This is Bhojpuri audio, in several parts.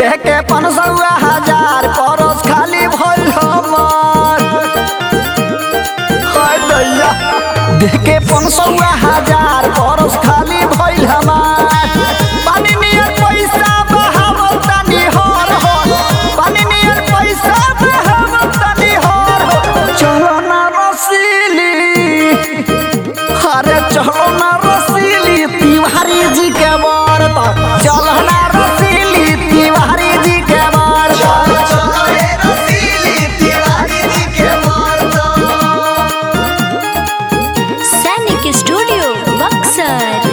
देह के पनसौआ हजार परस खाली भइल हमर हाय दैया देह के पनसौआ हजार परस खाली भइल हमार पानी नियर पैसा बहावल तनी हर हो पानी नियर पैसा बहावल तनी हर हो चलो ना रसीली अरे चलो ना रसीली तिवारी जी के बरत चलो ना रसीली तिवारी जी के बरत सैनिक स्टूडियो बक्सर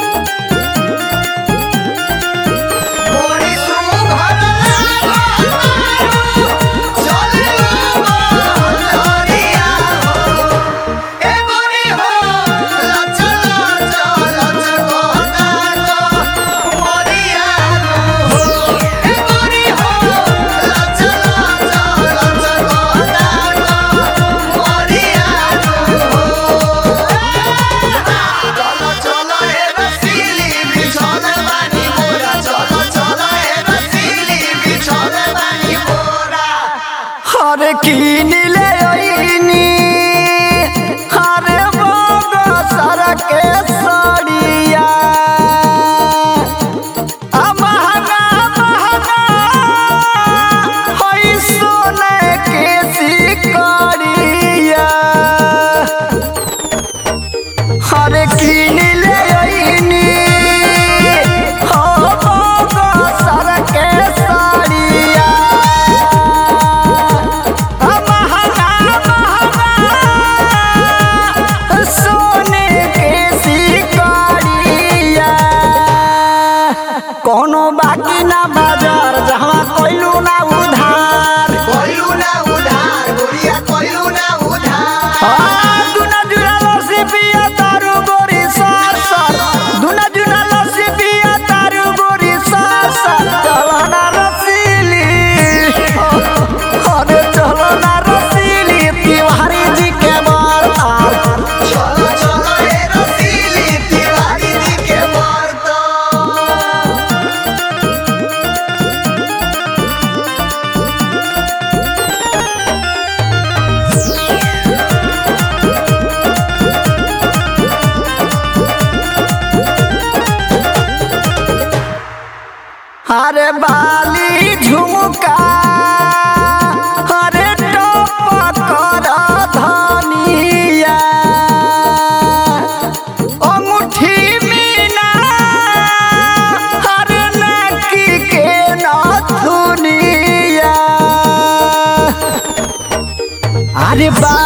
अरे कीन ले ओइनी अरे बोगो सर के सड़िया आ महंगा महंगा होई सोने के सिकड़िया अरे कीन ले ओइनी हो बोगो सर के सड़िया महंगा महंगा सोने के सिकड़िया कोनो बाकी ना बाजार जहाँ कोइलू ना उधार आ, दुना जुना लस्सी पिया तारू गोरी सार सार दुना जुना लस्सी पिया तारू गोरी सार सार चलो ना रसीली अरे चलो ना रसीली तिवारी जी के बरतार अरे बाली झुमका अरे टोप कर धनिया अंगूठी मीना अरे नकी के नथुनिया अरे बा